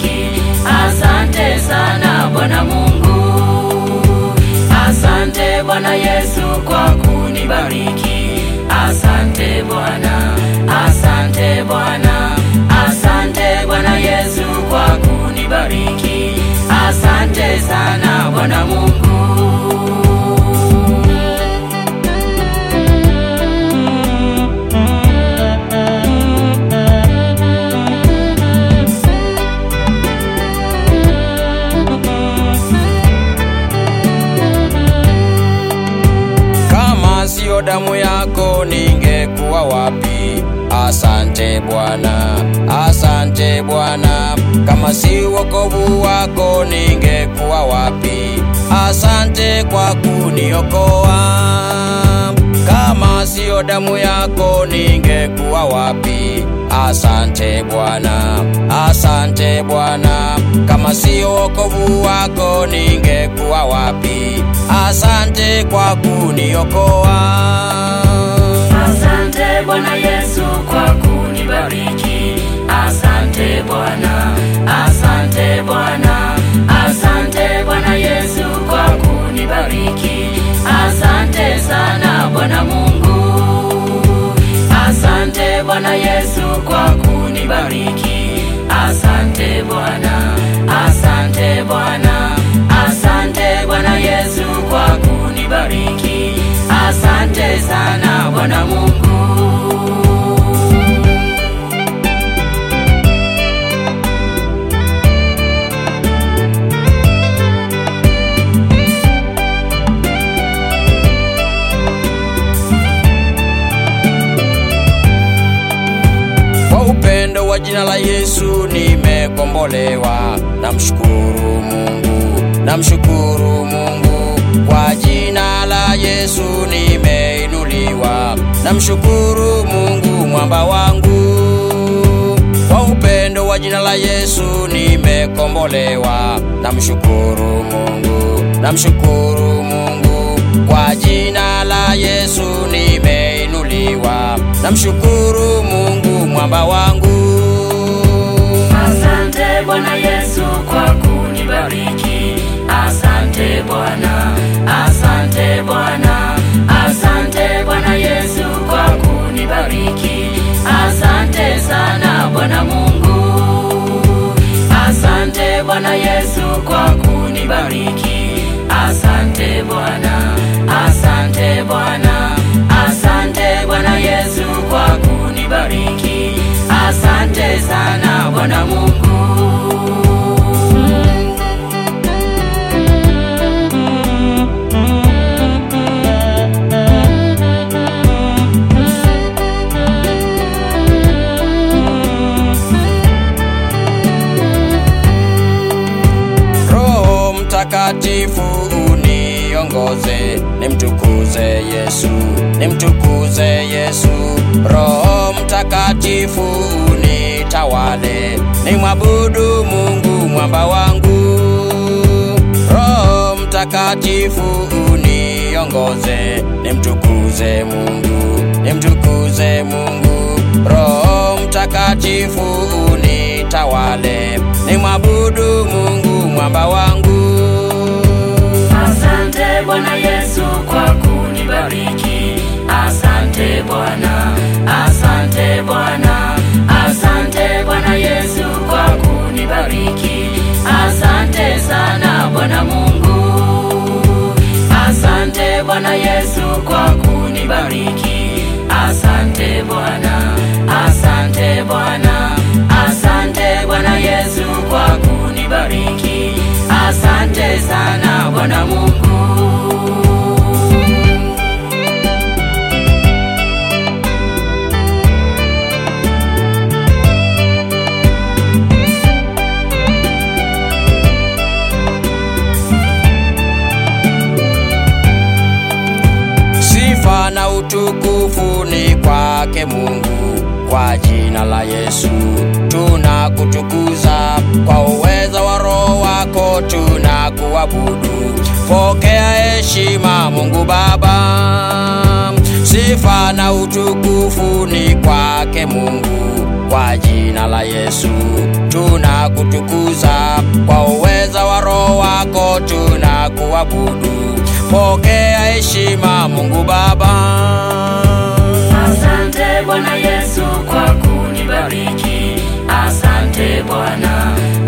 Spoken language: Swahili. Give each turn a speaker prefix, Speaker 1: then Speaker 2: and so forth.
Speaker 1: kunibariki. Asante sana Bwana Mungu, asante Bwana Yesu kwa kunibariki. Asante Bwana, asante Bwana, asante Bwana Yesu kwa kunibariki. Asante sana Bwana Mungu.
Speaker 2: Kama siyo damu yako ningekuwa wapi? Asante Bwana, asante Bwana. Kama si wokovu wako ningekuwa wapi? Asante kwa kuniokoa. Kama siyo damu yako ningekuwa wapi? Asante Bwana, asante Bwana. Kama siyo wokovu wako ningekuwa wapi? Asante kwa kuniokoa.
Speaker 1: Asante Bwana Yesu kwa kunibariki. Asante Bwana, asante Bwana, asante Bwana Yesu kwa kunibariki. Asante sana Bwana Mungu, asante Bwana Yesu kwa kunibariki. Asante Bwana, asante Bwana, asante Bwana Yesu kwa kunibariki. Asante sana Bwana Mungu.
Speaker 2: Kwa upendo wa jina la Yesu nimekombolewa. Namshukuru Mungu, namshukuru Mungu. Kwa jina la Yesu nimeinuliwa. Namshukuru Mungu mwamba wangu. Kwa upendo wa jina la Yesu nimekombolewa. Namshukuru Mungu, namshukuru Mungu. Kwa jina la Yesu nimeinuliwa. Namshukuru Mungu mwamba wangu.
Speaker 1: Asante Bwana Yesu kwa kunibariki. Asante Bwana, asante Bwana, asante Bwana Yesu kwa kunibariki. Asante sana Bwana Mungu, asante Bwana Yesu kwa kunibariki. Asante Bwana, asante Bwana, asante Bwana Yesu kwa kunibariki. Asante sana Bwana Mungu.
Speaker 2: Roho Mtakatifu uniongoze, nimtukuze Yesu, nimtukuze Yesu. Roho Mtakatifu unitawale, nimwabudu Mungu mwamba wangu. Roho Mtakatifu uniongoze, nimtukuze Mungu, nimtukuze Mungu. Roho Mtakatifu unitawale, nimwabudu Mungu mwamba wangu.
Speaker 1: Asante Bwana Yesu kwa kunibariki. Asante Bwana, asante Bwana, asante Bwana Yesu kwa kunibariki. Asante sana Bwana Mungu, asante Bwana Yesu kwa kunibariki. Asante Bwana, asante Bwana, asante Bwana Yesu kwa kunibariki. Asante sana Bwana Mungu.
Speaker 2: Sifa na utukufu ni kwake Mungu, kwa jina la Yesu tunakutukuza, kwa uweza wa Roho wako tunakuabudu. Pokea heshima Mungu Baba, sifa na utukufu ni kwake Mungu, kwa jina la Yesu tunakutukuza kuabudu. Pokea heshima Mungu Baba.
Speaker 1: Asante Bwana Yesu kwa kunibariki, asante Bwana